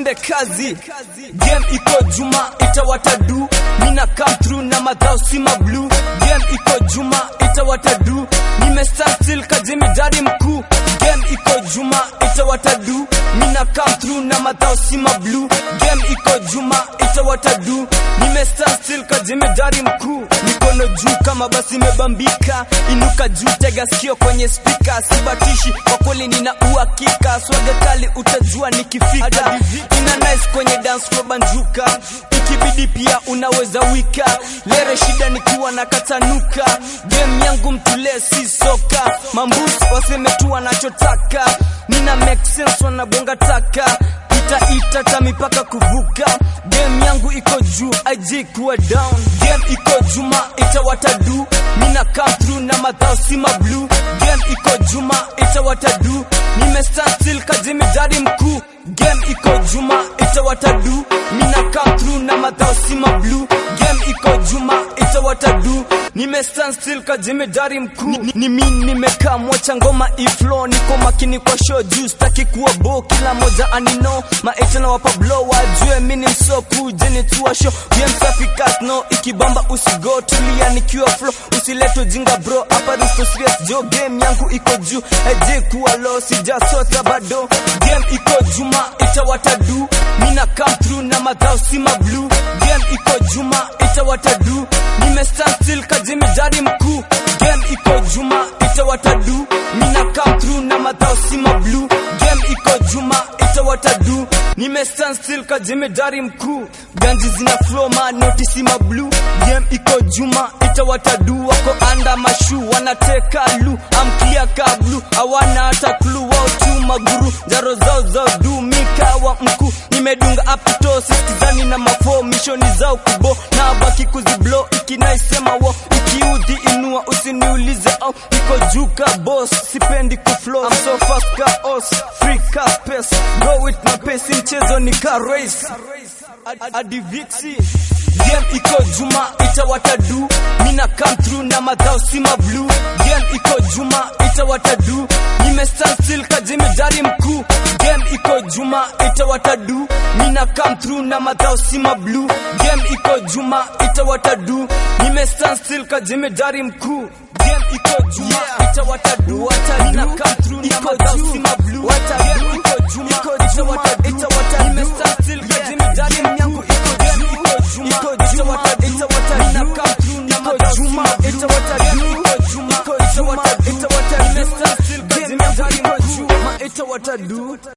twende kazi game iko juma itawatadu mina come through na madhao sima blue game iko juma itawatadu nimestand still kajimi jadi mkuu game iko juma itawatadu mina come through na madhao sima blue game iko juma itawatadu nimestand still kajimi jadi mkuu mikono juu kama basi imebambika inuka juu tega sikio kwenye spika sibatishi kwa kweli nina uhakika swaga kali utajua nikifika ina nice kwenye dance floor banjuka ikibidi pia unaweza wika lere shida nikiwa na katanuka game yangu mtule si soka mambus waseme tu wanachotaka nina make sense wanabonga taka itaita ta mipaka kuvuka game yangu iko juu ig kuwa down game iko juma itawatadu mina come through na madhao sima blue game iko juma itawatadu nimestand still kajimi jadi mkuu game iko juma itawatadu mina come through na madhao sima blue game iko juma itawatadu nimestand still kajimi dari mkuu ni, ni mi nimekaa mwacha ngoma iflo niko makini kwa show juu staki kuwa bo kila moja anino maeta na wapa blow wajue mi ni msoku jeni tuwa show game safi cast no ikibamba usigo tulia nikiwa flow usileto jinga bro hapa risto serious jo game yangu iko juu eje kuwa low sijasota bado game iko juma itawatadu mina come through na madhao sima blue game iko juma itawatadu nimestand still kajimi jadi mkuu game iko juma itawatadu mina come through na madhao sima blue game iko juma itawatadu nimestand still kajimi dari mkuu ganji zina flow ma notisi ma blue game iko juma itawatadu wako anda mashu wanateka lu amkia ka blue hawana hata clue wao tu maguru jaro zao zao du mikawa mkuu nimedunga apito siskizani na mafo mishoni zao kubo na baki kuziblo ikinaisema wo ikiudhi inua usiniulize au iko juu ka boss sipendi kuflow I'm so fast ka os free ka space go with my pace mchezo ni ka race hadi vixi game iko juma itawatadu mina come through na madhao sima blue game iko juma itawatadu nimestand still kajimi jadi mkuu game iko juma itawatadu mina come through na madhao sima blue game iko juma itawatadu nimestand still kajimi jadi mkuu game iko juma itawatadu mina come through na madhao sima blue game iko juma itawatadu nimestand still kajimi jadi mkuu game iko juma itawatadu mina come through na madhao sima itawatadu iko juma itawatadu nimestand still kajimi jadi mkuu itawatadu